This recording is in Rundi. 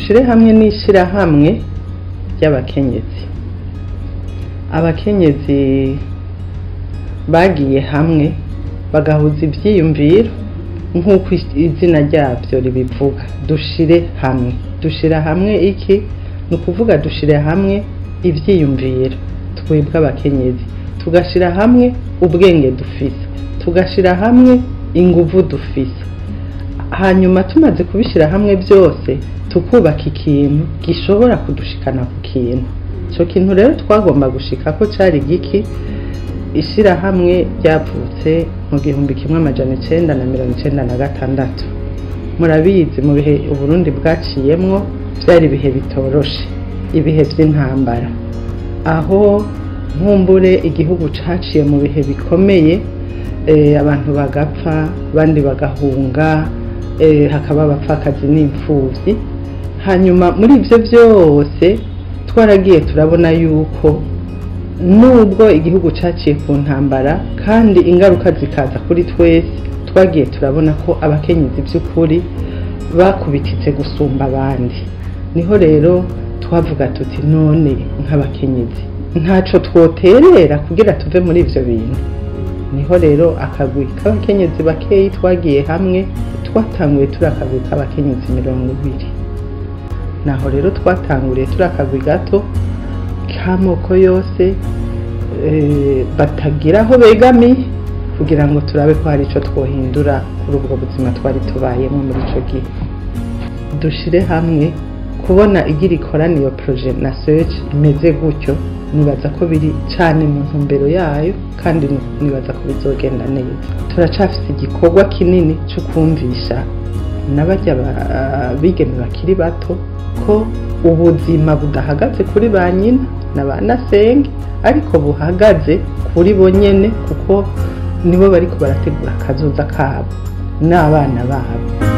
dushire hamwe n'ishirahamwe ry'abakenyezi abakenyezi bagiye hamwe bagahuza ivyiyumviro nk'uko izina ryabyo ribivuga dushire hamwe dushira hamwe iki ni ukuvuga dushire hamwe ivyiyumviro twebwe abakenyezi tugashira hamwe ubwenge dufise tugashira hamwe inguvu dufise hanyuma tumaze kubishyira hamwe byose tukubaka ikintu gishobora kudushikana ku kintu icyo kintu rero twagomba gushika ko cyari giki ishyirahamwe ryavutse mu gihumbi kimwe amajana icyenda na mirongo icyenda na gatandatu murabizi mu bihe uburundi bwaciyemwo byari ibihe bitoroshe ibihe by'intambara aho nkumbure igihugu caciye mu bihe bikomeye abantu bagapfa abandi bagahunga hakaba abapfakazi n'imfubyi hanyuma muri ibyo byose twaragiye turabona yuko nubwo igihugu cyaciye ku ntambara kandi ingaruka zikaza kuri twese twagiye turabona ko abakenyezi by'ukuri bakubititse gusumba abandi niho rero twavuga tuti none nk'abakenyezi ntacyo twoterera kugira tuve muri ibyo bintu niho rero akagwi k'abakenyezi bakeyi twagiye hamwe twatanguye turi akagwi k'abakenyezi mirongo ibiri naho rero twatanguriye turi akagwi gato k'amoko yose batagira aho begamiye kugira ngo turabe ko hari icyo twohindura kuri ubwo buzima twari tubayemo muri icyo gihe dushyire hamwe kubona igira ikorana iyo poroje na search imeze gutyo nibaza ko biri cyane mu ntumbero yayo kandi nibaza ko bizogenda neza turacafite igikorwa kinini cyo kumvisha n'abajya bigeme bakiri bato ko ubuzima budahagaze kuri ba nyina na ba nasenge ariko buhagaze kuri bo nyene kuko nibo bariko barategura akazoza kabo n'abana babo